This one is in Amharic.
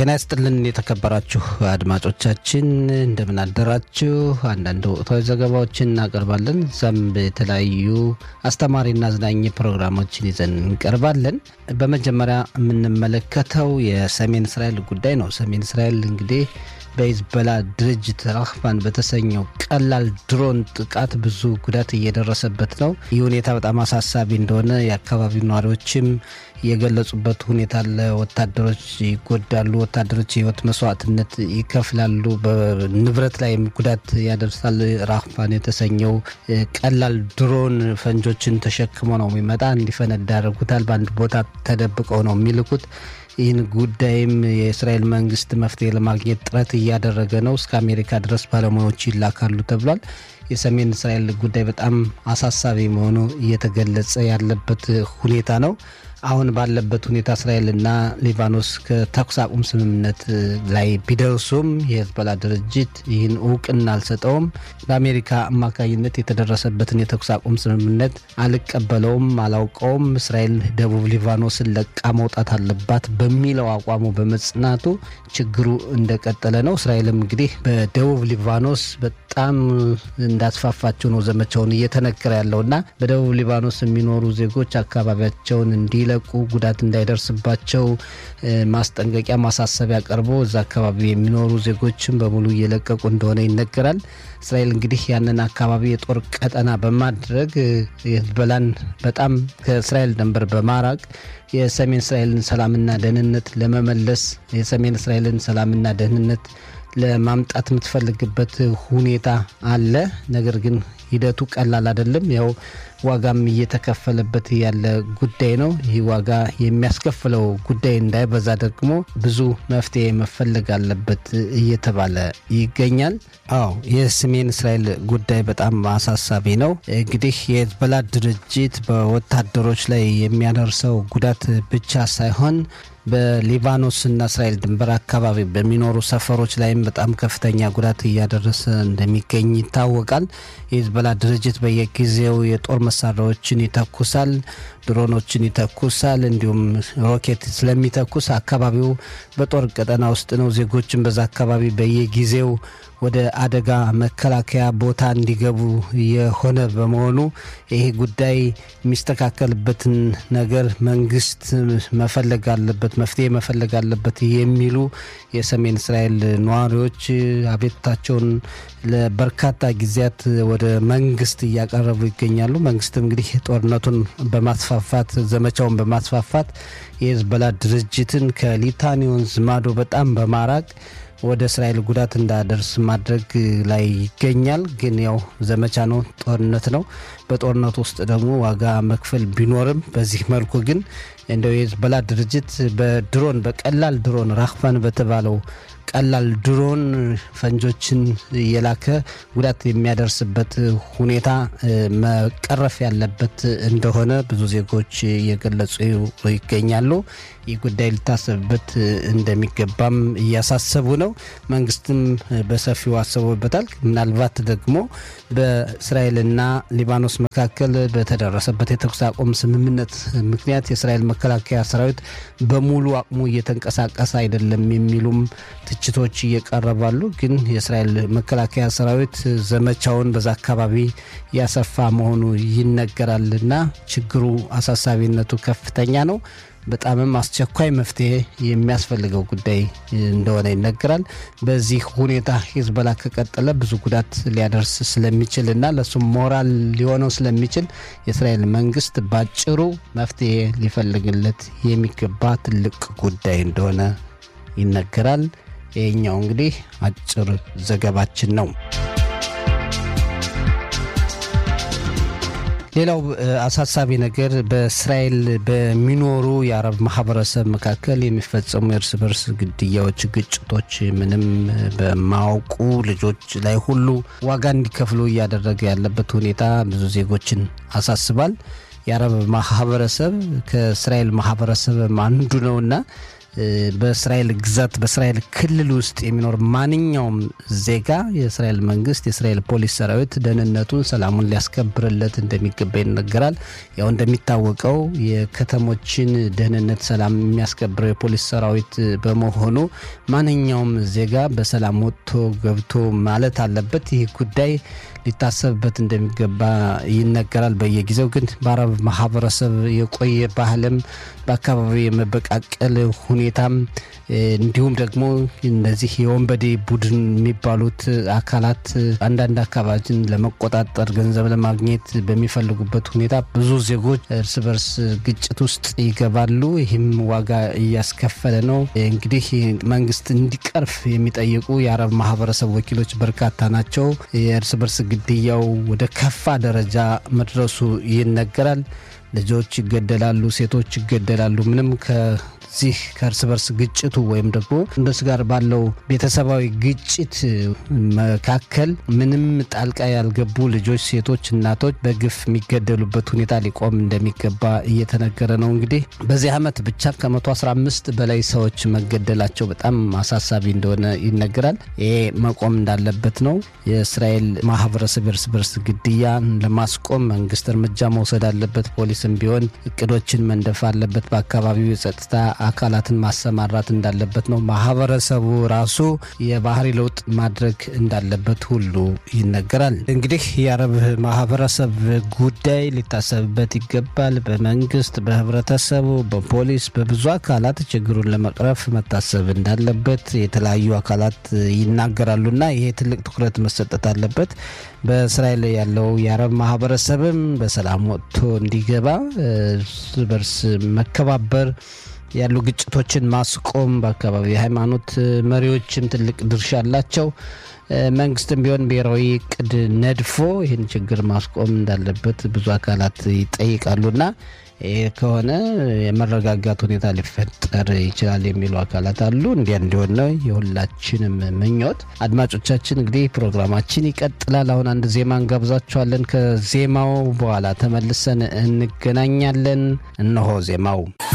ጤና ይስጥልን የተከበራችሁ አድማጮቻችን እንደምን አደራችሁ። አንዳንድ ወቅታዊ ዘገባዎችን እናቀርባለን። እዛም የተለያዩ አስተማሪና አዝናኝ ፕሮግራሞችን ይዘን እንቀርባለን። በመጀመሪያ የምንመለከተው የሰሜን እስራኤል ጉዳይ ነው። ሰሜን እስራኤል እንግዲህ በሂዝቦላ ድርጅት ራህማን በተሰኘው ቀላል ድሮን ጥቃት ብዙ ጉዳት እየደረሰበት ነው። ይህ ሁኔታ በጣም አሳሳቢ እንደሆነ የአካባቢው ነዋሪዎችም የገለጹበት ሁኔታ አለ። ወታደሮች ይጎዳሉ፣ ወታደሮች የህይወት መስዋዕትነት ይከፍላሉ፣ በንብረት ላይ ጉዳት ያደርሳል። ራህማን የተሰኘው ቀላል ድሮን ፈንጆችን ተሸክሞ ነው የሚመጣ እንዲፈነዳ ያደርጉታል። በአንድ ቦታ ተደብቀው ነው የሚልኩት። ይህን ጉዳይም የእስራኤል መንግስት መፍትሄ ለማግኘት ጥረት እያደረገ ነው። እስከ አሜሪካ ድረስ ባለሙያዎች ይላካሉ ተብሏል። የሰሜን እስራኤል ጉዳይ በጣም አሳሳቢ መሆኑ እየተገለጸ ያለበት ሁኔታ ነው። አሁን ባለበት ሁኔታ እስራኤልና ሊባኖስ ከተኩስ አቁም ስምምነት ላይ ቢደርሱም የሂዝቦላ ድርጅት ይህን እውቅና አልሰጠውም። በአሜሪካ አማካኝነት የተደረሰበትን የተኩስ አቁም ስምምነት አልቀበለውም፣ አላውቀውም፣ እስራኤል ደቡብ ሊባኖስን ለቃ መውጣት አለባት በሚለው አቋሙ በመጽናቱ ችግሩ እንደቀጠለ ነው። እስራኤልም እንግዲህ በደቡብ ሊባኖስ በጣም እንዳስፋፋቸው ነው ዘመቻውን እየተነገረ ያለውና በደቡብ ሊባኖስ የሚኖሩ ዜጎች አካባቢያቸውን እንዲለ ቁ ጉዳት እንዳይደርስባቸው ማስጠንቀቂያ ማሳሰቢያ ቀርቦ እዛ አካባቢ የሚኖሩ ዜጎችን በሙሉ እየለቀቁ እንደሆነ ይነገራል። እስራኤል እንግዲህ ያንን አካባቢ የጦር ቀጠና በማድረግ የሂዝቦላን በጣም ከእስራኤል ድንበር በማራቅ የሰሜን እስራኤልን ሰላምና ደህንነት ለመመለስ የሰሜን እስራኤልን ሰላምና ደህንነት ለማምጣት የምትፈልግበት ሁኔታ አለ። ነገር ግን ሂደቱ ቀላል አይደለም። ያው ዋጋም እየተከፈለበት ያለ ጉዳይ ነው። ይህ ዋጋ የሚያስከፍለው ጉዳይ እንዳይበዛ ደግሞ ብዙ መፍትሄ መፈለግ አለበት እየተባለ ይገኛል። አዎ የሰሜን እስራኤል ጉዳይ በጣም አሳሳቢ ነው። እንግዲህ የሂዝቦላ ድርጅት በወታደሮች ላይ የሚያደርሰው ጉዳት ብቻ ሳይሆን በሊባኖስና እስራኤል ድንበር አካባቢ በሚኖሩ ሰፈሮች ላይም በጣም ከፍተኛ ጉዳት እያደረሰ እንደሚገኝ ይታወቃል። የሂዝቦላ ድርጅት በየጊዜው የጦር መሳሪያዎችን ይተኩሳል፣ ድሮኖችን ይተኩሳል። እንዲሁም ሮኬት ስለሚተኩስ አካባቢው በጦር ቀጠና ውስጥ ነው። ዜጎችን በዛ አካባቢ በየጊዜው ወደ አደጋ መከላከያ ቦታ እንዲገቡ የሆነ በመሆኑ ይሄ ጉዳይ የሚስተካከልበትን ነገር መንግስት መፈለግ አለበት፣ መፍትሄ መፈለግ አለበት የሚሉ የሰሜን እስራኤል ነዋሪዎች አቤቱታቸውን ለበርካታ ጊዜያት ወደ መንግስት እያቀረቡ ይገኛሉ። መንግስትም እንግዲህ ጦርነቱን በማስፋፋት ዘመቻውን በማስፋፋት የሂዝቦላ ድርጅትን ከሊታኒ ወንዝ ማዶ በጣም በማራቅ ወደ እስራኤል ጉዳት እንዳደርስ ማድረግ ላይ ይገኛል። ግን ያው ዘመቻ ነው፣ ጦርነት ነው። በጦርነቱ ውስጥ ደግሞ ዋጋ መክፈል ቢኖርም በዚህ መልኩ ግን እንደው የሂዝቦላ ድርጅት በድሮን በቀላል ድሮን ራህማን በተባለው ቀላል ድሮን ፈንጆችን እየላከ ጉዳት የሚያደርስበት ሁኔታ መቀረፍ ያለበት እንደሆነ ብዙ ዜጎች እየገለጹ ይገኛሉ። ይህ ጉዳይ ሊታሰብበት እንደሚገባም እያሳሰቡ ነው። መንግስትም በሰፊው አስቦበታል። ምናልባት ደግሞ በእስራኤልና ሊባኖስ መካከል በተደረሰበት የተኩስ አቁም ስምምነት ምክንያት የእስራኤል መከላከያ ሰራዊት በሙሉ አቅሙ እየተንቀሳቀሰ አይደለም የሚሉም ትችቶች እየቀረባሉ። ግን የእስራኤል መከላከያ ሰራዊት ዘመቻውን በዛ አካባቢ ያሰፋ መሆኑ ይነገራልና ችግሩ አሳሳቢነቱ ከፍተኛ ነው። በጣምም አስቸኳይ መፍትሄ የሚያስፈልገው ጉዳይ እንደሆነ ይነገራል። በዚህ ሁኔታ ሂዝቦላ ከቀጠለ ብዙ ጉዳት ሊያደርስ ስለሚችል እና ለሱም ሞራል ሊሆነው ስለሚችል የእስራኤል መንግስት ባጭሩ መፍትሄ ሊፈልግለት የሚገባ ትልቅ ጉዳይ እንደሆነ ይነገራል። ይህኛው እንግዲህ አጭር ዘገባችን ነው። ሌላው አሳሳቢ ነገር በእስራኤል በሚኖሩ የአረብ ማህበረሰብ መካከል የሚፈጸሙ የእርስ በርስ ግድያዎች፣ ግጭቶች ምንም በማያውቁ ልጆች ላይ ሁሉ ዋጋ እንዲከፍሉ እያደረገ ያለበት ሁኔታ ብዙ ዜጎችን አሳስባል። የአረብ ማህበረሰብ ከእስራኤል ማህበረሰብ አንዱ ነውና በእስራኤል ግዛት በእስራኤል ክልል ውስጥ የሚኖር ማንኛውም ዜጋ የእስራኤል መንግስት የእስራኤል ፖሊስ ሰራዊት ደህንነቱን፣ ሰላሙን ሊያስከብርለት እንደሚገባ ይነገራል። ያው እንደሚታወቀው የከተሞችን ደህንነት፣ ሰላም የሚያስከብረው የፖሊስ ሰራዊት በመሆኑ ማንኛውም ዜጋ በሰላም ወጥቶ ገብቶ ማለት አለበት። ይህ ጉዳይ ሊታሰብበት እንደሚገባ ይነገራል። በየጊዜው ግን በአረብ ማህበረሰብ የቆየ ባህልም በአካባቢው የመበቃቀል ሁኔታም እንዲሁም ደግሞ እነዚህ የወንበዴ ቡድን የሚባሉት አካላት አንዳንድ አካባቢን ለመቆጣጠር ገንዘብ ለማግኘት በሚፈልጉበት ሁኔታ ብዙ ዜጎች እርስ በርስ ግጭት ውስጥ ይገባሉ። ይህም ዋጋ እያስከፈለ ነው። እንግዲህ መንግስት እንዲቀርፍ የሚጠይቁ የአረብ ማህበረሰብ ወኪሎች በርካታ ናቸው። የእርስ በርስ ግድያው ወደ ከፋ ደረጃ መድረሱ ይነገራል። ልጆች ይገደላሉ፣ ሴቶች ይገደላሉ። ምንም ከዚህ ከእርስ በርስ ግጭቱ ወይም ደግሞ እንደሱ ጋር ባለው ቤተሰባዊ ግጭት መካከል ምንም ጣልቃ ያልገቡ ልጆች፣ ሴቶች፣ እናቶች በግፍ የሚገደሉበት ሁኔታ ሊቆም እንደሚገባ እየተነገረ ነው። እንግዲህ በዚህ ዓመት ብቻ ከ115 በላይ ሰዎች መገደላቸው በጣም አሳሳቢ እንደሆነ ይነገራል። ይሄ መቆም እንዳለበት ነው። የእስራኤል ማህበረሰብ እርስ በርስ ግድያ ለማስቆም መንግስት እርምጃ መውሰድ አለበት። ፖሊስም ቢሆን እቅዶችን መንደፍ አለበት። በአካባቢው የጸጥታ አካላትን ማሰማራት እንዳለበት ነው። ማህበረሰቡ ራሱ የባህሪ ለውጥ ማድረግ እንዳለበት ሁሉ ይነገራል። እንግዲህ የአረብ ማህበረሰብ ጉዳይ ሊታሰብበት ይገባል። በመንግስት፣ በህብረተሰቡ፣ በፖሊስ፣ በብዙ አካላት ችግሩን ለመቅረፍ መታሰብ እንዳለበት የተለያዩ አካላት ይናገራሉና ይሄ ትልቅ ትኩረት መሰጠት አለበት። በእስራኤል ያለው የአረብ ማህበረሰብም በሰላም ወጥቶ እንዲገባ እርስ በርስ መከባበር ያሉ ግጭቶችን ማስቆም በአካባቢ የሃይማኖት መሪዎችም ትልቅ ድርሻ አላቸው። መንግስትም ቢሆን ብሔራዊ እቅድ ነድፎ ይህን ችግር ማስቆም እንዳለበት ብዙ አካላት ይጠይቃሉና ይህ ከሆነ የመረጋጋት ሁኔታ ሊፈጠር ይችላል የሚሉ አካላት አሉ። እንዲያ እንዲሆን ነው የሁላችንም ምኞት። አድማጮቻችን እንግዲህ ፕሮግራማችን ይቀጥላል። አሁን አንድ ዜማ እንጋብዛችኋለን። ከዜማው በኋላ ተመልሰን እንገናኛለን። እነሆ ዜማው